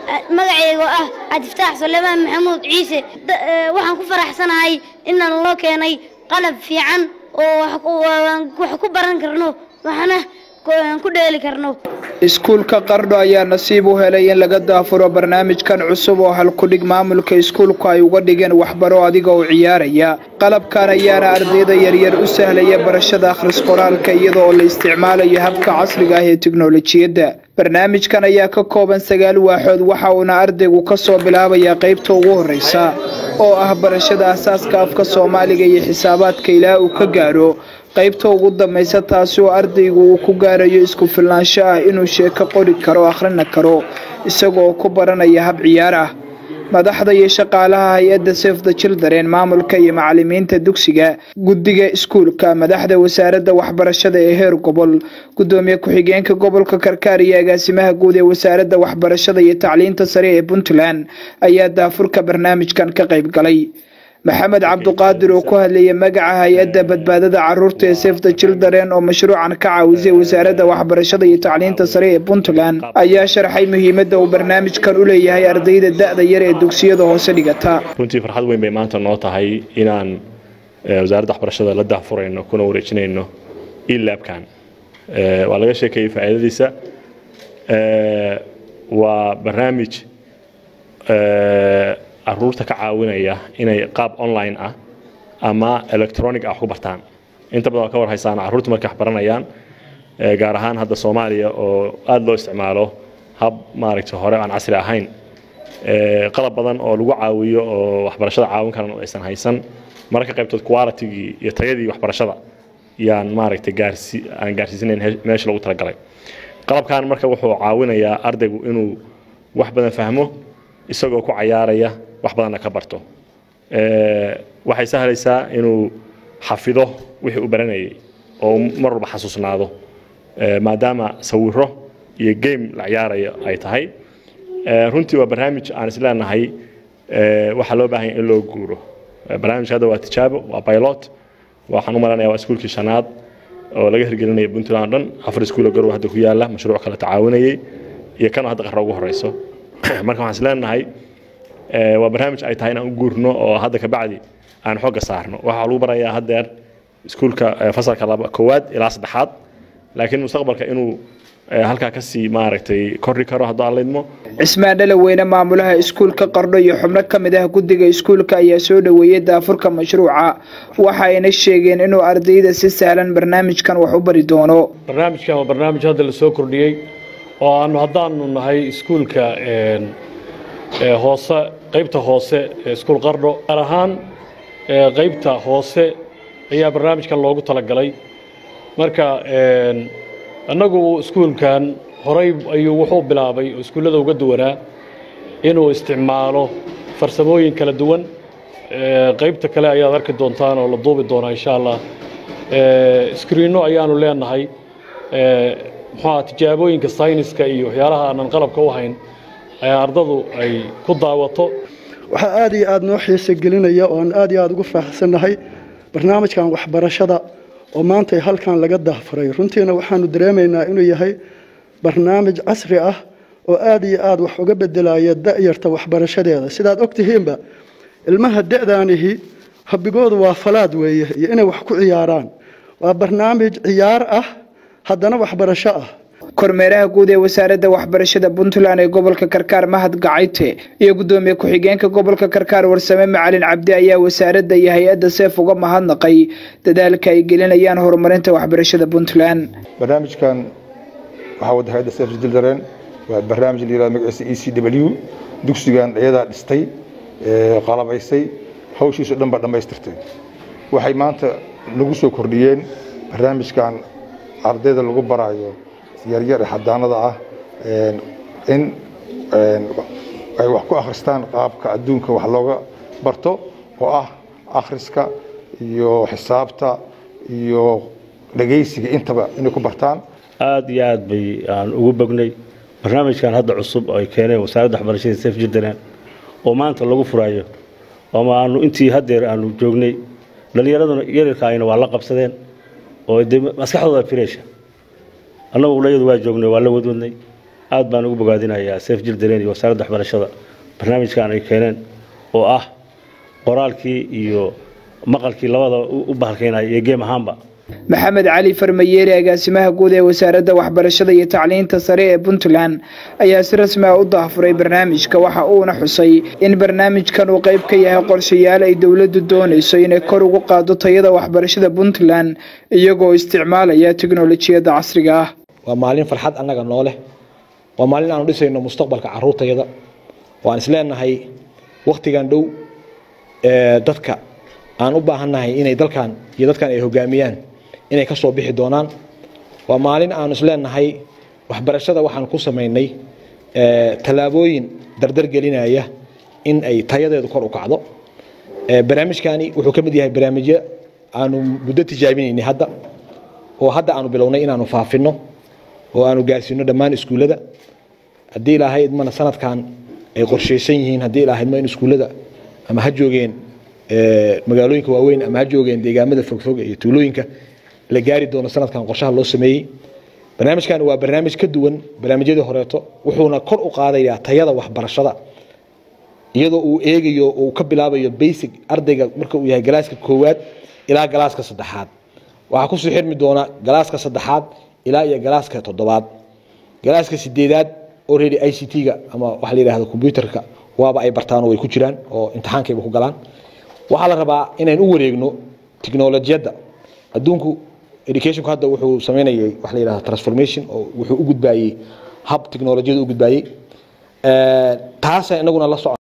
magacayga oo ah cabdifataax sulaymaan maxamuud ciise waxaan ku faraxsanahay inaan loo keenay qalab fiican oo wax ku baran karno waxna ku dheeli karno iskuulka qardho ayaa nasiib u helay in laga daafuro barnaamijkan cusub oo halkudhig maamulka iskuulku ay uga dhigeen waxbaro adiga oo ciyaaraya qalabkan ayaana ardayda yaryar u sahlaya barashada akhris qoraalka iyada oo la isticmaalayo habka casriga ah ee teknolojiyadda barnaamijkan ayaa ka kooban sagaal waaxood waxa uuna ardaygu ka soo bilaabayaa qaybta ugu horreysa oo ah barashada asaaska afka soomaaliga iyo xisaabaadka ilaa uu ka gaaro qaybta ugu dambaysa taasi oo ardaygu uu ku gaarayo isku filnaansho ah inuu sheeko qori karo akhrina karo isagoo ku baranaya hab ciyaar ah madaxda iyo shaqaalaha hay-adda sef the children maamulka iyo macalimiinta dugsiga guddiga iskuulka madaxda wasaaradda waxbarashada ee heer gobol guddoomiye ku-xigeenka gobolka karkaar iyo agaasimaha guud ee wasaaradda waxbarashada iyo tacliinta sare ee puntland ayaa daafurka barnaamijkan ka qayb galay maxamed cabduqaadir oo ku hadlayay magaca hay-adda badbaadada caruurta ee sef the children oo mashruucan ka caawisay wasaaradda waxbarashada iyo tacliinta sare ee puntland ayaa sharxay muhiimadda uu barnaamijkan u leeyahay ardayda da-da yar ee dugsiyada hoose dhigata runtii farxad weyn bay maanta noo tahay inaan wasaaradda waxbarashada la daafurayno kuna wareejinayno ilaabkan waa laga sheekeeyey faa'iidadiisa waa barnaamij caruurta ka caawinaya inay qaab online ah ama electronic ah wax ku bartaan inta badan waa ka war haysaan carruurta markay wax baranayaan gaar ahaan hadda soomaaliya oo aada loo isticmaalo hab maaragtay hore aan casri ahayn qalab badan oo lagu caawiyo oo waxbarashada caawin karan oo aysan haysan mararka qaybtood qualitygii iyo tayadii waxbarashada yaan maaragtay gaarsi aan gaarsiisanayn meesha lagu talagalay qalabkan marka wuxuu caawinayaa ardaygu inuu wax badan fahmo isagoo ku cayaaraya wax badanna ka barto waxay sahlaysaa inuu xafido wixii u baranayay oo mar walba xasuusnaado maadaama sawiro iyo game la ciyaarayo ay tahay runtii waa barnaamij aan isleenahay waxaa loo baahanya in loo guuro barnaamijka hadda waa tijaabo waa pilot waxaan u malanaya waa iskuulkii shanaad oo laga hirgelinaya puntland o dhan afar iskuulo garow hadda ku yaala mashruuc kale tacaawinayay iyo kanoo hadda qarra ugu horeyso marka waxaan isleenahay waa barnaamij ay tahay inaan u guurno oo hadda kabacdi aan xooga saarno waxaa lagu barayaa haddeer iskuulka fasalka laba koowaad ilaa saddexaad laakiin mustaqbalka inuu halkaa kasii maaragtay korri karo hadduu aan laydmo cismaan dhalaweyne maamulaha iskuulka qardho iyo xubno ka mid ah guddiga iskuulka ayaa soo dhoweeyey daafurka mashruuca waxa ayna sheegeen inuu ardayda si sahlan barnaamijkan wax u bari doono barnaamijkan waa barnaamij hadda la soo kordhiyey oo aanu haddaanu nahay iskuulka hoose qaybta hoose ee iskuul qardho gaar ahaan qaybta hoose ayaa barnaamijkan loogu talagalay marka annagu iskuulkan horay ayuu wuxuu bilaabay oo iskuullada uga duwanaa inuu isticmaalo farsamooyin kala duwan qaybta kale ayaad arki doontaan oo la duubi doonaa insha allah iskriinno ayaanu leenahay muxuuha tijaabooyinka sayniska iyo waxyaalaha aanan qalabka u hayn ayaa ardadu ay ku daawato waxaa aad iyo aad noo xiise gelinaya oo aan aad iyo aad ugu faaxsannahay barnaamijkan waxbarashada oo maanta halkan laga dahfuray runtiina waxaanu dareemaynaa inuu yahay barnaamij casri ah oo aad iyo aad wax uga bedelaya da'yarta waxbarashadeeda sidaad og tihiinba ilmaha da'daanihi habigoodu waa falaad weeye iyo inay wax ku ciyaaraan waa barnaamij ciyaar ah haddana waxbarasho ah kormeeraha guud ee wasaaradda waxbarashada puntland ee gobolka karkaar mahad gacayte iyo guddoomiye ku-xigeenka gobolka karkaar warsame macalin cabdi ayaa wasaaradda iyo hay-adda seef uga mahadnaqay dadaalka ay gelinayaan horumarinta waxbarashada puntland barnaamijkan waxaa wada hay-adda seef children waa barnaamij la yirahdo magaciisa e c w dugsigan iyadaa dhistay qalabaysay hawshiisu dhan baa dhammaystirtay waxay maanta nagu soo kordhiyeen barnaamijkan ardayda lagu baraayo yaryar ee xadaanada ah in ay wax ku akhristaan qaabka adduunka wax looga barto oo ah akhriska iyo xisaabta iyo dhegaysiga intaba inay ku bartaan aada iyo aad bay aan ugu bognay barnaamijkan hadda cusub ay keeneen wasaaradda waxbarashada sef jiddaland oo maanta lagu furayo ama aanu intii haddeer aanu joognay dhallinyaraduna yaryarka ayna waa la qabsadeen oo de maskaxdooda firesha annagu ulayadu waa joognay waa la wadwadnay aad baan ugu bogaadinayaa seef jildareen iyo wasaaradda waxbarashada barnaamijkan ay keeneen oo ah qoraalkii iyo maqalkii labada u bahalkaynaya iyo geem ahaanba maxamed cali farmayeeri agaasimaha guud ee wasaaradda waxbarashada iyo tacliinta sare ee puntland ayaa si rasmi ah u daafuray barnaamijka waxa uuna xusay in barnaamijkan uu qayb ka yahay qorshayaal ay dowladdu doonayso inay kor ugu qaado tayada waxbarashada puntland iyagoo isticmaalaya teknolojiyadda casriga ah waa maalin farxad annaga noo leh waa maalin aanu dhisayno mustaqbalka caruurtayada waan isleenahay wakhtigan dhow dadka aan u baahannahay inay dalkan iyo dadkan ay hogaamiyaan inay ka soo bixi doonaan waa maalin aanu isleenahay waxbarashada waxaan ku samaynay tallaabooyin dardar gelinaya in ay tayadeedu kor u kacdo barnaamijkani wuxuu ka mid yahay barnaamijyo aanu muddo tijaabinaynay hadda oo hadda aanu bilownay inaanu faafino oo aanu gaarsiino dhammaan iskuullada haddii ilaahay idmana sanadkan ay qorshaysan yihiin haddii ilaahay idma in iskuullada ama ha joogeen magaalooyinka waaweyn ama ha joogeen deegaamada fogfog iyo tuulooyinka la gaari doono sanadkan qorshaha loo sameeyey barnaamijkan waa barnaamij ka duwan barnaamijyadii horeeto wuxuuna kor u qaadayaa tayada waxbarashada iyadoo uu eegayo uu ka bilaabayo basic ardayga marka uu yahay galaaska koowaad ilaa galaaska saddexaad waxaa kusoo xirmi doona galaaska saddexaad ilaa iyo galaaska toddobaad galaaska sideedaad already i c t-ga ama waxa la yidhahdo combyuterka waaba ay bartaan oo way ku jiraan oo imtixaankayba ku galaan waxaa la rabaa inayn u wareegno tiknolojiyadda adduunku educationku hadda wuxuu sameynayay waxa la yidhahdo transformation oo wuxuu u gudbaayey hab tiknolojiyada u gudbaayey taasa inaguna la soco